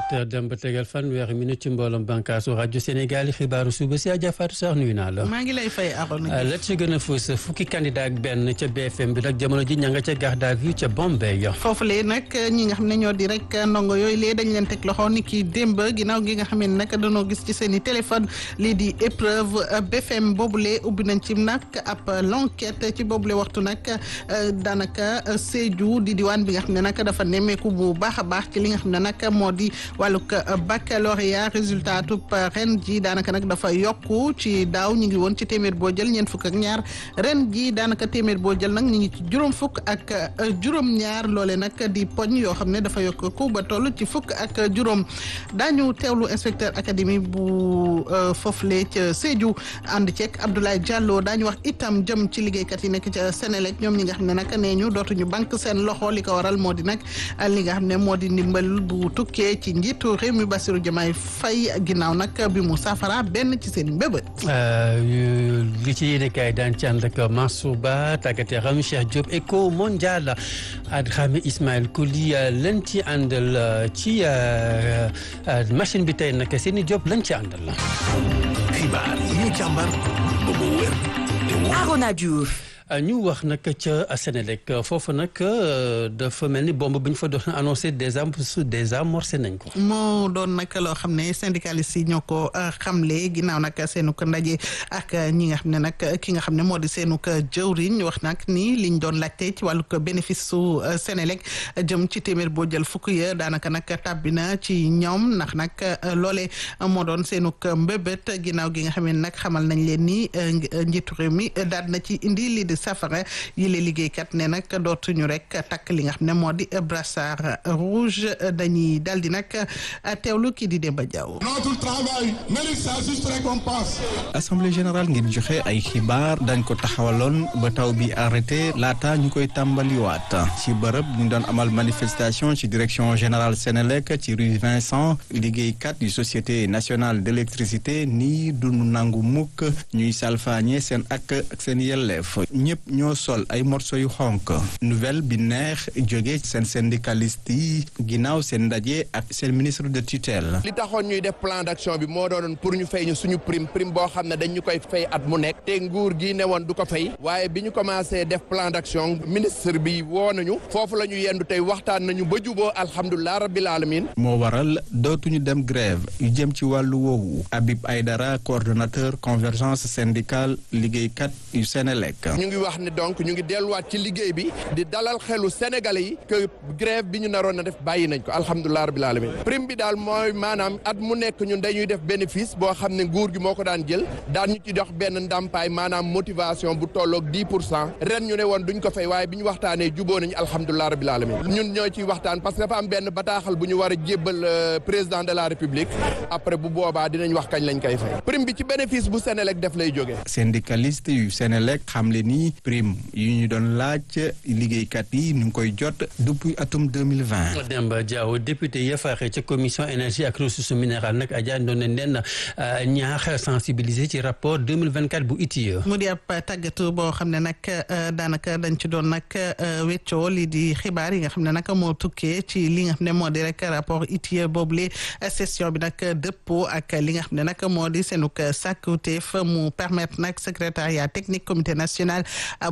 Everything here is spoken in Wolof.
7 dem ba tegal fanweeri minute ci mbooloom bànkaasu rajo Sénégal yi xibaaru suba si Adja Fatou Sarr nuyu naa la. maa ngi lay fay Arona la ci gën a fës fukki candidat ak benn ca BFM bi nag jamono ji ña nga ca garde à vue ca Bombay. foofu lee nag ñi nga xam ne ñoo di rek ndongo yooyu lee dañ leen teg loxo ni ki démb ginnaaw gi nga xam ne nag dañoo gis ci seen i téléphone lii di épreuve BFM boobule ubbi nañ ci nag ab l'enquête ci boobule waxtu nag daanaka Sédhiou di diwaan bi nga xam ne nag dafa nemmeeku bu baax a baax ci li nga xam ne nag moo di wàllug baccalauréat résultat tub ren ji daanaka nag dafa yokku ci daaw ñu ngi woon ci téeméer boo jël ñeent fukk ak ñaar ren ji daanaka téeméer boo jël nag ñu ngi ci juróom fukk ak juróom-ñaar loole nag di poñ yoo xam ne dafa yokk ku ba toll ci fukk ak juróom daañu teewlu inspecteur académie bu foofule ca Sédhiou ànd ceeg Abdoulaye Diallo daañu wax itam jëm ci liggéeykat yi nekk ca Sénélec ñoom ñi nga xam ne nag nee ñu dootuñu banque seen loxo li ko waral moo di nag li nga xam ne moo di ndimbal bu tukkee ci njiitu réew mi Bassirou Diomaye Faye ginnaaw nag bi mu safara benn ci seen mbébét. li ci yéene kaay daan ci ànd ak Mansour Ba tàggat yaram Cheikh Diop Eco Mondial Adramé Ismaël Koli lañ ci àndal ci machine bi tey nag seeni Diop lañ ci àndal la. xibaar yi ñu càmbar ba mu wér te wóor. Arona Diouf. ñu wax nag ca Sénélec foofu nag dafa mel ni bombe bi ñu fa doon annoncé déjà désamorcé nañ ko. moo doon nag loo xam ne syndicalistes yi ñoo ko xamle ginnaaw nag seenu ko ndaje ak ñi nga xam ne nag ki nga xam ne moo di seenu ko jëwriñ wax nag ni liñ doon laajte ci wàllu bénéfice su Sénélec jëm ci téeméer boo jël fukk ya daanaka nag tàbbi na ci ñoom ndax nag loole moo doon seenu ko mbébét ginnaaw gi nga xam ne nag xamal nañ leen ni njiitu réew mi daal na ci indi lii di safara yi la liggéeykat ne nag dootuñu rek takk li nga xam ne moo di brassard rouge dañuy dal di nag teewlu kii di Demba Diaw. Notre travail mérite sa juste récompense. assemblée générale ngir joxe ay xibaar dañ ko taxawaloon ba taw bi arrêté laata ñu koy tàmbaliwaat ci bërëb ñu doon amal manifestation ci direction générale Sénélec ci rue Vincent liggéeykat yu société nationale d'électricité nii duñu nangu mukk ñuy salfaañe seen ak ak seen yelleef ñëpp ñoo sol ay morceau yu xonk nouvelle bi neex jóge seen syndicaliste yi ginnaaw seen ndaje ak seen ministre de tutelle. li taxoon ñuy def plan d'action bi moo doonoon pour ñu fay ñu suñu prime prime boo xam ne dañ ñu koy fay at mu nekk te nguur gi ne woon du ko fay waaye bi ñu commencé def plan d'action ministre bi woo nañu foofu la ñu yendu tey waxtaan nañu ba juboo alhamdulilah rabbil alamin moo waral dootuñu dem grève yu jëm ci wàllu woowu Habib Aydara coordonnateur convergence syndicale liggéeykat yu Sénélec. ñu ngi wax ne donc ñu ngi delluwaat ci liggéey bi di dalal xelu sénégalais yi que grève bi ñu naroon na def bàyyi nañ ko alhamdulilah rabbil alamin prime bi daal mooy maanaam at mu nekk ñun dañuy def bénéfice boo xam ne nguur gi moo ko daan jël daan ñu ci dox benn ndàmpaay maanaam motivation bu tolloog 10 pour cent ren ñu ne woon duñ ko fay waaye bi ñu waxtaanee juboo nañu alhamdulilah rabbil alamin ñun ñoo ciy waxtaan parce que dafa am benn bataaxal bu ñu war a jébbal président de la république après bu boobaa dinañ wax kañ lañ koy fay prime bi ci bénéfice bu Sénélec def lay jógee. syndicaliste yu Sénélec xamle ni prime yu ñu doon laaj liggéeykat yi ñu ngi koy jot depuis atum 2020. Demba Diaw député ya faaxee ca commission énergie ak ressources minérales nag Adja doon nañ leen ñaax sensibiliser ci rapport 2024 bu ITIE. mu di ab tàggatu boo xam ne nag daanaka dañ ci doon nag weccoo lii di xibaar yi nga xam ne nag moo tukkee ci li nga xam ne moo di rek rapport ITIE boobule session bi nag dëppoo ak li nga xam ne nag moo di seenug sàkkuteef mu permettre nag secrétariat technique comité national